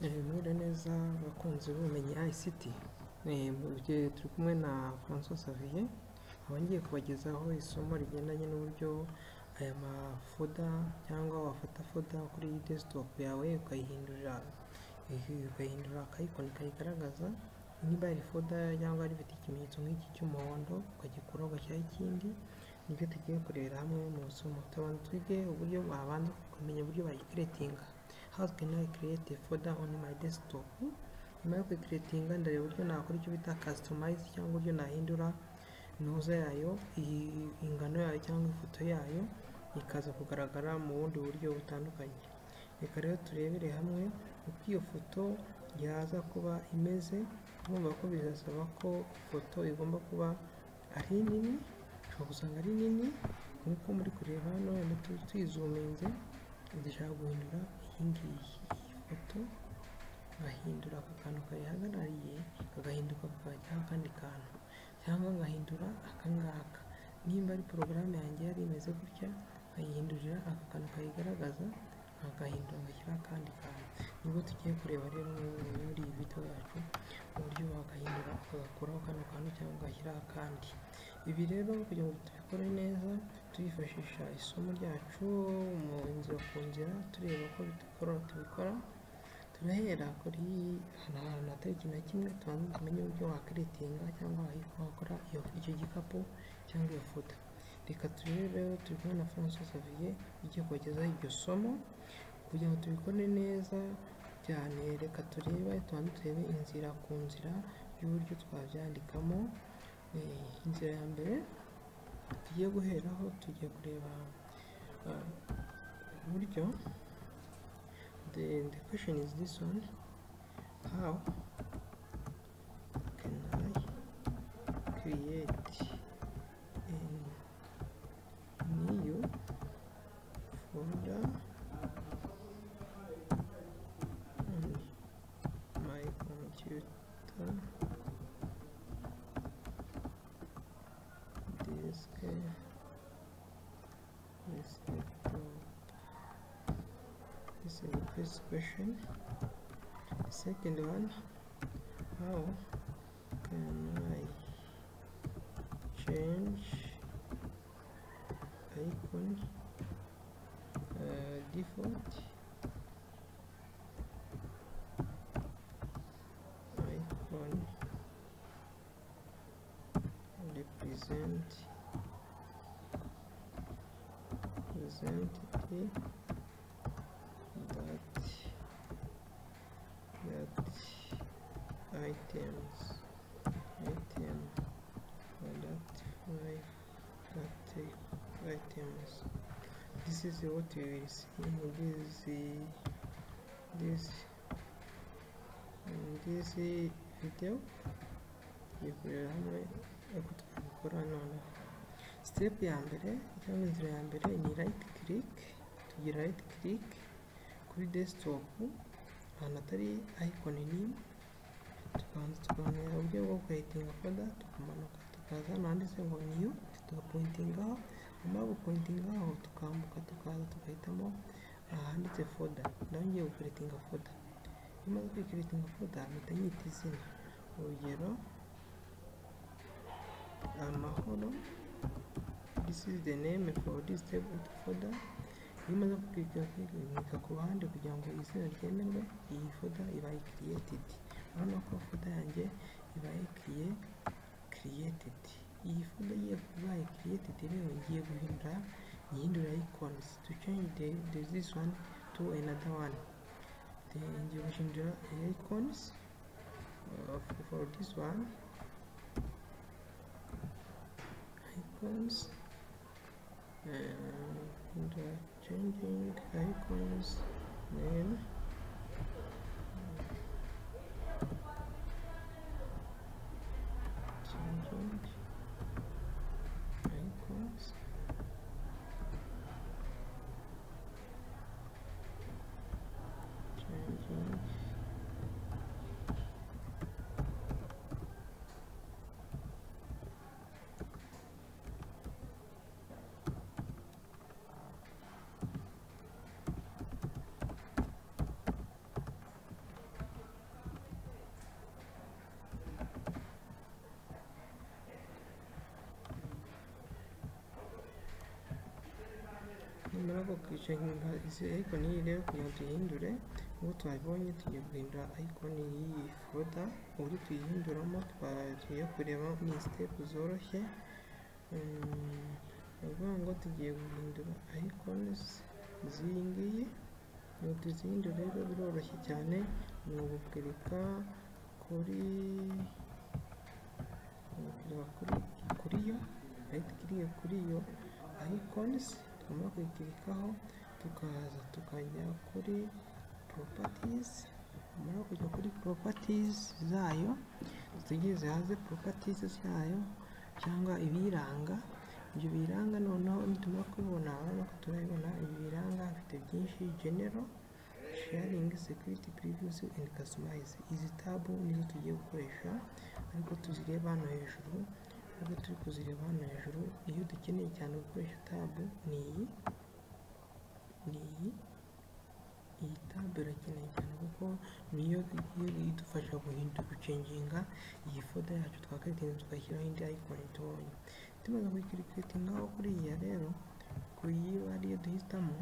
Mwiriwe neza bakunzi b'ubumenyi ICT, mu gihe turi kumwe na Francois Xavier, aho ngiye kubagezaho isomo rigendanye n'uburyo aya mafoda cyangwa wafata foda kuri desktop yawe ukayihindurira, ukayihindura akayikoni kayigaragaza, niba ari foda cyangwa rifite ikimenyetso nk'iki cy'umuhondo ukagikuraho ugashyiraho ikindi, nibyo tugiye kurebera hamwe mu isomo, tubanza twige uburyo wabanza ukamenya uburyo bayikeretinga how can I create a folder on my desktop nyuma yo kuyikiretinga ndareba uburyo nakora icyo bita customize cyangwa uburyo nahindura ntuza yayo iyi- ingano yayo cyangwa ifoto yayo ikaza kugaragara mu bundi buryo butandukanye reka rero turebere hamwe uko iyo foto yaza kuba imeze urumva ko bizasaba ko ifoto igomba kuba ari nini ushobora gusanga ari nini nk'uko muri kureba hano tuyizuminze dushaka guhindura iyi ngiyi iyi foto ngahindura aka kantu kayihagarariye kagahinduka kakajyaho akandi kantu cyangwa ngahindura aka ngaka nimba ari porogaramu yanjye yari imeze gutya nkayihindurira aka kantu kayigaragaza nkagahindura ngashyiraho akandi kantu nibwo tugiye kureba rero muri iyi video yacu uburyo wakahindura ukagakuraho kano kantu cyangwa ugashyiraho akandi ibi rero kugira ngo tubikore neza tuyifashisha isomo ryacu mu nzira ku nzira tureba ko bidukora tubikora turahera kuri hano hantu hatari ikintu na kimwe tubanza tumenye uburyo wakiretinga cyangwa wakora iyo- icyo gikapu cyangwa iyo foto reka turebe rero turi kumwe na Francois Xavier ugiye kubagezaho iryo somo kugira ngo tubikore neza cyane reka turebe tubanze turebe inzira ku nzira y'uburyo twabyandikamo Eh, inzira ya mbere tugiye guheraho tugiye kureba ah, uburyo the, the question is this one how can I create a new folder on my computer disk desktop this is the first question the second one how can i change icon uh, default icon represent represent the that that items item product five category items this is what we will see in this this in this video yikorera hamwe ariko tukabikora noneho step ya mbere cyangwa inzira ya mbere ni right click tugira right click kuri desktop ahantu atari icon nini tukabanza tukamenya uburyo bwo kuyitinga foda tukamanuka tukaza hano handitse ngo new tugapointingaho nyuma yo gupointingaho tukambuka tukaza tugahitamo ahanditse foda naho ngiye gukuretinga foda iyo umaze kwikuretinga foda mpita nyita izina urugero amahoro this is the name for this table folder iyo umaze kukirika kwiga ku ruhande kugira ngo izina ryemerwe iyi folder ibaye created urabona ko folder yanjye ibaye crea created iyi folder igiye kubaye created rero ngiye guhindura nyihindura icons to change the, the this one to another one then ngiye guhindura icons uh, for, for this one icons and uh, changing icons name changing icons changing icyo ariko n'iyi rero kugira ngo tuyihindure ubu twabonye tugiye guhindura ayikoni y'iyi foda uburyo tuyihinduramo tugiye kureba ni sitepu zoroshye ni ukuvuga ngo tugiye guhindura ayikoni z'iyi ngiyi ngo tuzihindure rero biroroshye cyane ni ugukirika kuri kuri kuri yo ahita ikiriye kuri yo ayikonisi tugomba kuyikirikaho tukaza tukajya kuri poropatizi tumara kujya kuri poropatizi zayo tugize hanze poropatizi zayo cyangwa ibiyiranga ibyo biranga noneho nitumara kubibona urabona ko turabibona ibi biranga bifite byinshi genero sharingi sekiriti purivisi endi kasimayizi izi tabu nizo tugiye gukoresha ariko tuzireba hano hejuru nubwo turi kuzireba hano hejuru iyo dukeneye cyane gukoresha tabu ni iyi ni iyi iyi tabu irakeneye cyane kuko niyo idufasha guhindura gucenginga iyi foda yacu twakwitinze tukayishyiraho indi ayikoni tubonye tumaze kuyikirikiritingaho kuri iyi rero kuri iyi ariyo duhitamo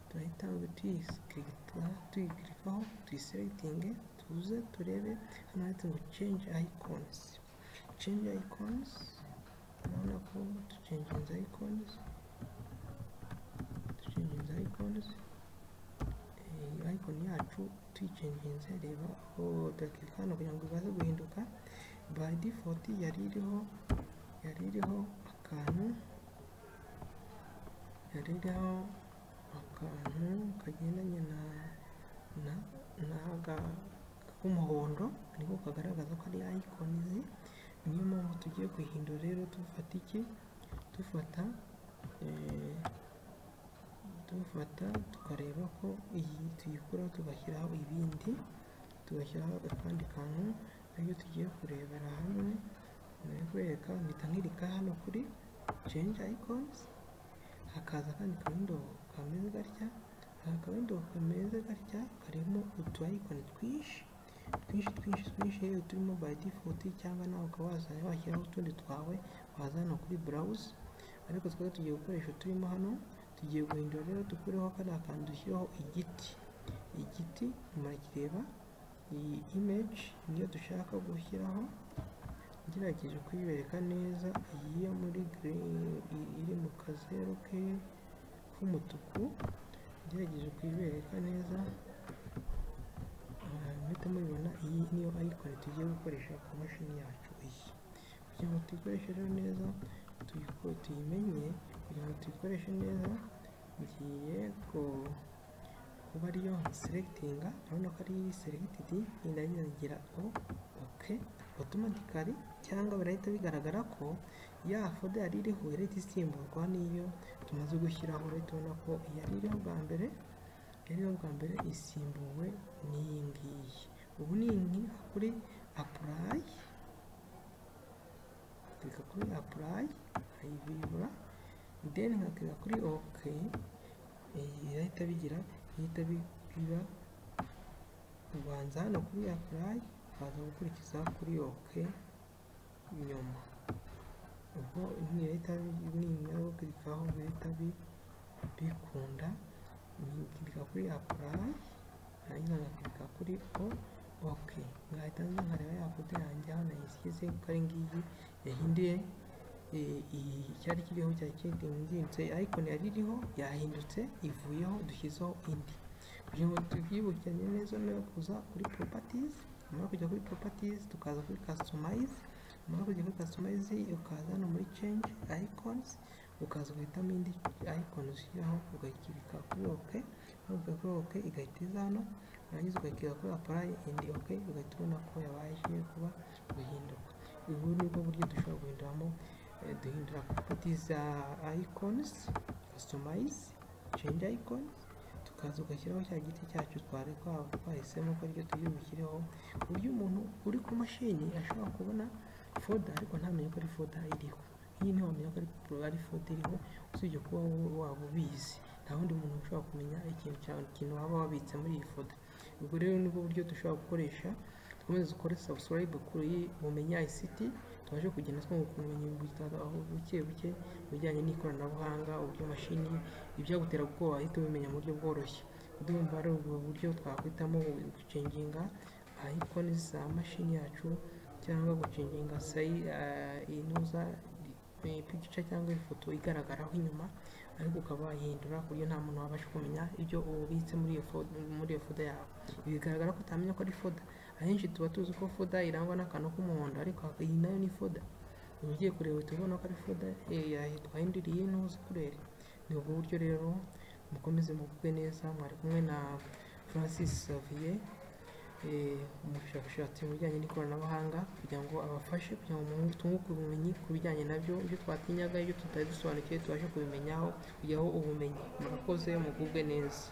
turahita tuyikirikaho tuyiselegitinge tuze turebe hano handitse ngo change icons change icons urabona ko ducengenza icons ducengenza icons icon yacu tuyicengenze reba aho turakirika hano kugira ngo ibaze guhinduka by default yari iriho yari iriho akantu yari iriho akantu kagendanye na na k'umuhondo ariko kagaragaza ko ari ayikonizi niyo mpamvu tugiye guhindura rero dufata iki dufata dufata tukareba ko iyi tuyikuraho tugashyiraho ibindi tugashyiraho akandi kantu ariyo tugiye kurebera hamwe kwereka mpita nkirika hano kuri change icons hakaza akandi kawindo kameze gatya aka kawindo kameze gatya karimo utu icon twinshi twinshi twinshi twinshi rero turimo by default cyangwa nawe ukaba wazana washyiraho utundi twawe waza hano kuri browse ariko twari tugiye gukoresha turimo hano tugiye guhindura rero dukureho kariya kantu dushyiraho igiti igiti murakireba iyi image niyo dushaka gushyiraho ngerageje kuyibereka neza iyi yo muri iri mu kazeru ke k'umutuku ngerageje kuyibereka neza muhita mubibona iyi niyo ayikoni tugiye gukoresha ku mashini yacu iyi kugira ngo tuyikoreshe rero neza tuyimenye kugira ngo tuyikoreshe neza ngiye kuba ariyo selegitinga urabona ko ari selegitidi yenda yongera o oke otomatikari cyangwa birahita bigaragara ko ya foda yari iriho irahita isimburwa n'iyo tumaze gushyiraho urahita ubona ko yari iriho bwa mbere yari iriho bwa mbere isimbuwe n'iyi ngiyi ubu ni iyi kuri apurayi nkakirika kuri apurayi nkayivibura deni nkakirika kuri oke irahita bigira ihita biba ubanza hano kuri apurayi ukaza gukurikiza kuri oke nyuma ubwo ntihita nimara gukirikaho bihita bikunda nkikirika kuri apurayi hanyuma nkakirika kuri o oke ngahita nza nkareba ya foto yanjye aho nayisize kuko ari ngiyi yahinduye icyari kiriho cya kidinginze ayikoni yari iriho yahindutse ivuyeho dushyizeho indi kugira ngo tubyibukiranye neza no kuza kuri poropatizi tumara kujya kuri poropatizi tukaza kuri kasitomayizi tumara kujya kuri kasitomayizi ukaza hano muri cenji ayikonizi ukaza ugahitamo indi ayikoni ushyiraho ugakirika kuri oke ugakirika kuri oke igahita iza hano warangiza ugakirika kuri apurayi indi oke ugahita ubona ko yabashije kuba guhinduka ubu ni bwo buryo dushobora guhinduramo duhindura properties za icons customize change icons tukaza ugashyiraho cya giti cyacu twari twahisemo ko aricyo tugiye bushyireho ku buryo umuntu uri ku mashini ashobora kubona foda ariko ntamenye ko ari foda iriho iyi ntiwamenya ko ari foda iriho usibye kuba waba ubizi nta wundi muntu ushobora kumenya ikintu cyawe ikintu waba wabitse muri iyi foda ubwo rero nibwo buryo dushobora gukoresha dukomeze dukore subscribe kuri bumenya ICT tubashe kugenda twunguka ubumenyi aho buke buke mu bijyanye n'ikoranabuhanga uby'imashini ibyagutera ubwoba wahita ubimenya mu buryo bworoshye ndumva ari ubwo buryo twakwitamo gucenginga ikoni za mashini yacu cyangwa gucenginga sayi inuza ipikica cyangwa ifoto igaragaraho inyuma ariko ukaba wayihindura ku buryo nta muntu wabasha kumenya ibyo ubitse muri iyo foda muri iyo foda yawe bigaragara ko utamenya ko ari foda ahenshi tuba tuzi ko foda irangwa n'akantu k'umuhondo ariko iyi nayo ni foda uba ugiye kureba uhita ubona ko ari foda twahinduriye ntuzi kurere ni ubwo buryo rero mukomeze mugubwe neza mwari kumwe na francis xavier umushakashatsi mu bijyanye n'ikoranabuhanga kugira ngo abafashe kugira ngo tunguke ubumenyi ku bijyanye nabyo ibyo twatinyaga ibyo tutari dusobanukiwe tubashe kubimenyaho kujyaho ubumenyi murakoze mugubwe neza